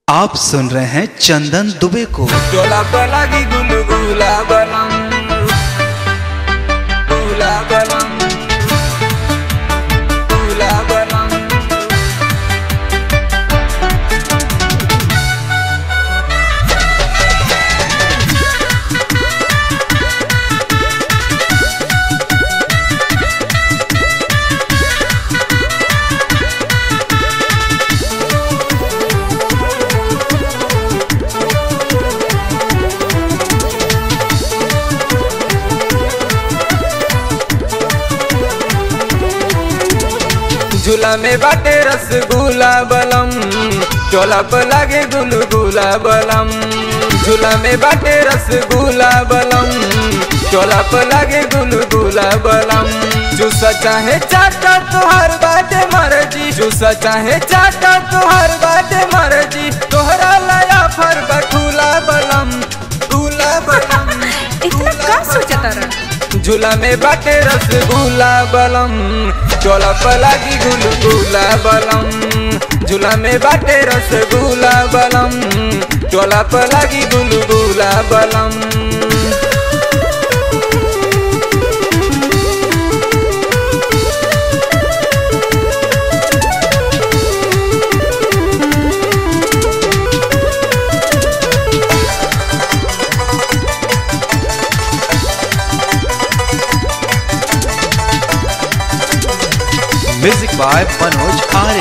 आप सुन रहे हैं चंदन दुबे को टोला पलागी गुलगुला बनम गुला बनम गुला बनम झूला में बाटे रसगुल्ला बलम टोला पर लागे गुलगुला बलम झूला में बाटे रसगुल्ला बलम टोला पर लागे गुलगुला बलम जूसा चाहे चाटा तुहार बाटे मर्जी जूसा चाहे चाटा तुहार बाटे मर्जी तोहरा लाया फर बखूला बलम गुला बलम इतना का सोचता रहा झूला में बाटे रसगुल्ला बलम चोला पलागी गुलगुला बलम झूला में बाटे रसगुल्ला बलम चोला पलागी गुलगुला बलम म्यूजिक बाय मनोज आर्य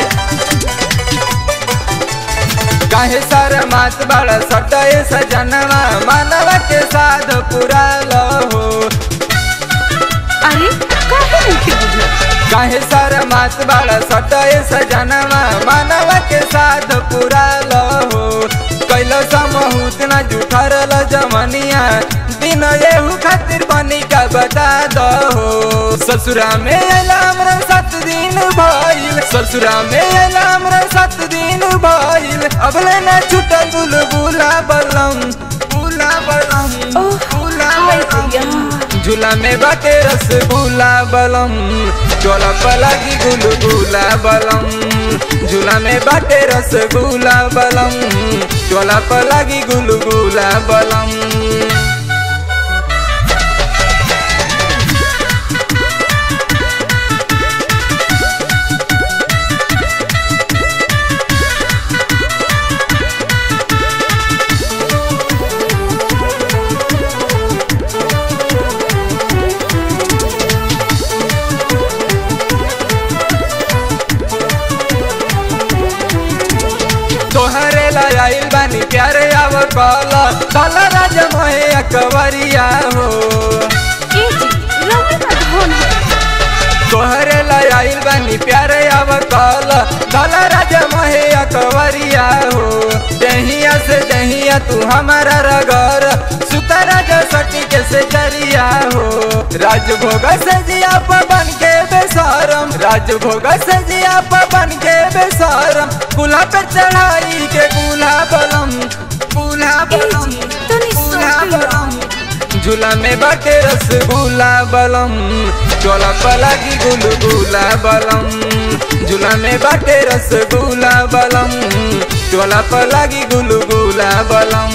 काहे सार मात बड़ा सटाए सजनवा मानव के साध पूरा हो अरे काहे नहीं बुझल काहे सार मात बड़ा सटाए सजनवा मानव के साध पूरा हो कैलो समहूत न जुठरल जमनिया दिन एहू खातिर बनी का बता दो ससुरा में अलाम सात दिन भइल ससुरा में अलाम सात दिन भइल अब लेना छुटल बुलबुला बलम बुला बलम ओह, बुला हाय बलम भैया। झूला में बाटे रसगुल्ला बलम चोला पलागी गुलगुला बलम झूला में बाटे रसगुल्ला बलम चोला पलागी गुलगुला बलम तोहरे लाइल बानी प्यारे आव कल कल राज मोहे अकबरिया हो ए जी रउआ ना धोन है तोहरे लाइल बानी प्यारे आव कल कल राज मोहे अकबरिया हो दहिया से दहिया तू हमारा रगर सुतरा जो सटी के से जरिया हो राजभोग से जिया पवन के बेसरम राजभोग से जिया पवन के बेसरम कुला पे चढ़ाई के कुला बलम कुला ए बलम जी तनी कुला सोच लो बलम झूला में बाटे रसगुल्ला बलम चोला पलागी गुलगुला बलम झूला में बाटे रसगुल्ला बलम चोला पलागी गुलगुला बलम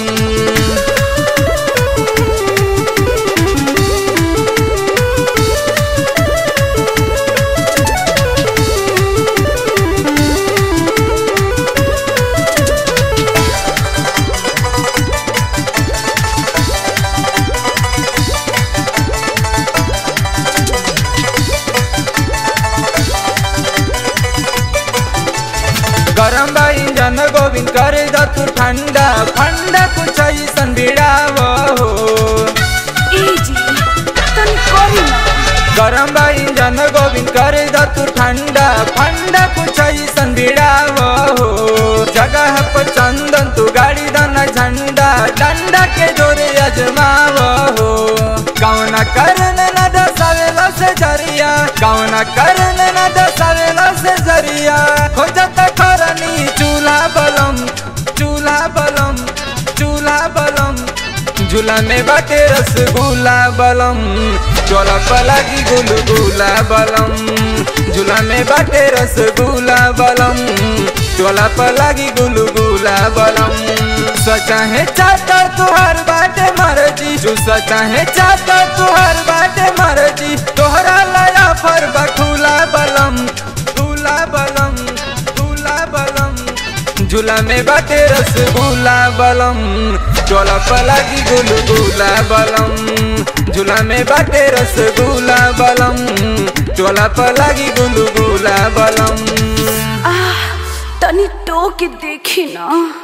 गरम बा इंजन गोविंद कर द तू ठंडा ठंडा कुछ ऐसन बिड़ाव हो ए जी तनी करी ना गरम बा इंजन गोविंद कर द तू ठंडा ठंडा कुछ ऐसन बिड़ाव हो जगह पर चंदन तू गाड़ी दन झंडा डंडा के जोरे अजमाव हो कौना करन न दसावेला से जरिया कौना करन न दसावेला से जरिया हो जाता खरनी चूल्हा बलम चूल्हा बलम चूल्हा बलम झूला में बाटे रसगुल्ला बलम चोला पलागी गुलगुला बलम झूला में बाटे रसगुल्ला बलम चोला पलागी गुलगुला बलम चूसा चाहे चाहता तुहार बाटे मर्जी चूसा चाहे चाहता तुहार बाटे मर्जी तोहरा लाया फर बखूला बलम दूला बलम दूला बलम झूला में बाटे रसगुल्ला बलम चोला पलागी गुलगुला बलम झूला में बाटे रसगुल्ला बलम चोला पलागी गुलगुला बलम आह तनी टो के देखी ना